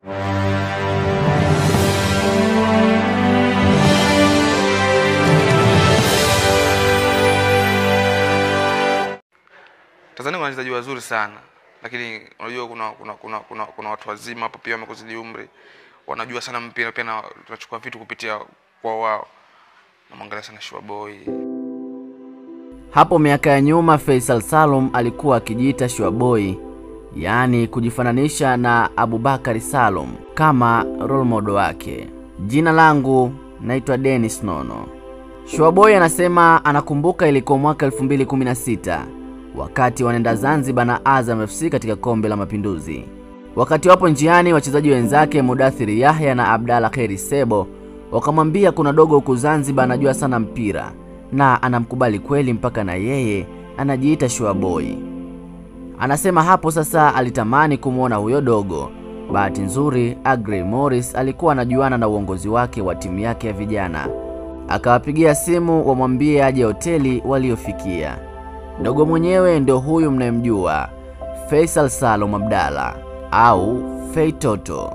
Tanzania kuna wachezaji wazuri sana, lakini unajua kuna kuna kuna kuna, kuna watu wazima hapo pia wamekuzidi umri, wanajua sana mpira pia, na tunachukua vitu kupitia kwa wao. Namwangalia sana Shua Boy. Hapo miaka ya nyuma Faisal Salum alikuwa akijiita Shua Boy, yaani kujifananisha na Abubakari Salum kama role model wake. Jina langu naitwa Dennis Nono. Shua Boy anasema anakumbuka ilikuwa mwaka 2016 wakati wanaenda Zanzibar na Azam FC katika kombe la Mapinduzi. Wakati wapo njiani, wachezaji wenzake Mudathiri Yahya na Abdalla Kheri Sebo wakamwambia kuna dogo huku Zanzibar anajua sana mpira na anamkubali kweli, mpaka na yeye anajiita Shua Boy. Anasema hapo sasa alitamani kumwona huyo dogo. Bahati nzuri Agrey Morris alikuwa anajuana na uongozi wake wa timu yake ya vijana, akawapigia simu wamwambie aje hoteli waliofikia. Dogo mwenyewe ndio huyu mnayemjua Faisal Salum Abdalla au Fei Toto.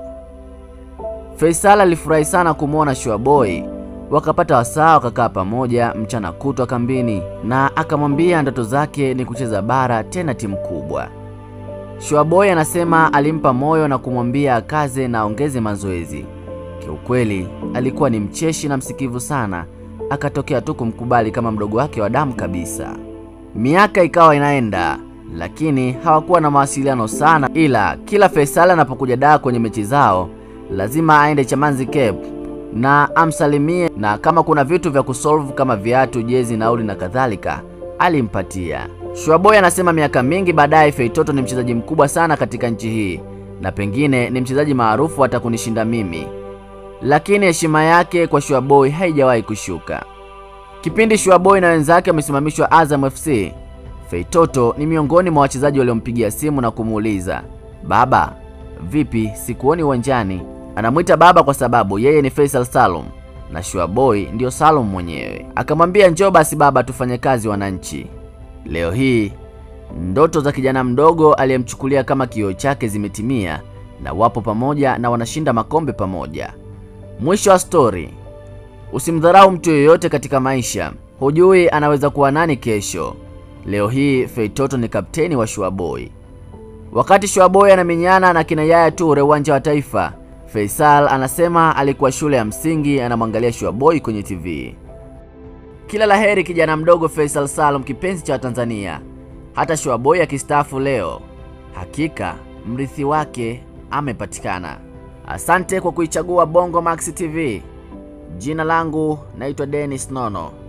Faisal alifurahi sana kumwona Shua Boy, wakapata wasaa wakakaa pamoja mchana kutwa kambini, na akamwambia ndoto zake ni kucheza bara, tena timu kubwa. Shua Boy anasema alimpa moyo na kumwambia akaze na aongeze mazoezi. Kiukweli alikuwa ni mcheshi na msikivu sana, akatokea tu kumkubali kama mdogo wake wa damu kabisa. Miaka ikawa inaenda, lakini hawakuwa na mawasiliano sana, ila kila Faisal anapokuja daa kwenye mechi zao lazima aende Chamanzi Cape na amsalimie, na kama kuna vitu vya kusolve kama viatu, jezi, nauli na kadhalika alimpatia. Shuaboy anasema miaka mingi baadaye Feitoto ni mchezaji mkubwa sana katika nchi hii na pengine ni mchezaji maarufu hata kunishinda mimi, lakini heshima yake kwa Shuaboy haijawahi kushuka. Kipindi Shuaboy na wenzake wamesimamishwa Azam FC, Feitoto ni miongoni mwa wachezaji waliompigia simu na kumuuliza, baba, vipi, sikuoni uwanjani? Anamwita baba kwa sababu yeye ni Faisal Salum na Shuaboy ndiyo Salum mwenyewe. Akamwambia, njoo basi baba, tufanye kazi wananchi. Leo hii ndoto za kijana mdogo aliyemchukulia kama kioo chake zimetimia na wapo pamoja na wanashinda makombe pamoja. Mwisho wa stori. Usimdharau mtu yoyote katika maisha, hujui anaweza kuwa nani kesho. Leo hii Feitoto ni kapteni wa Shuaboy. Wakati Shuaboy anamenyana na kina Yaya Toure uwanja wa Taifa, Faisal anasema alikuwa shule ya msingi anamwangalia Shuaboy kwenye TV. Kila laheri kijana mdogo Faisal Salum, kipenzi cha Tanzania. Hata Shuaboy akistaafu leo, hakika mrithi wake amepatikana. Asante kwa kuichagua Bongo Max TV. Jina langu naitwa Dennis Nono.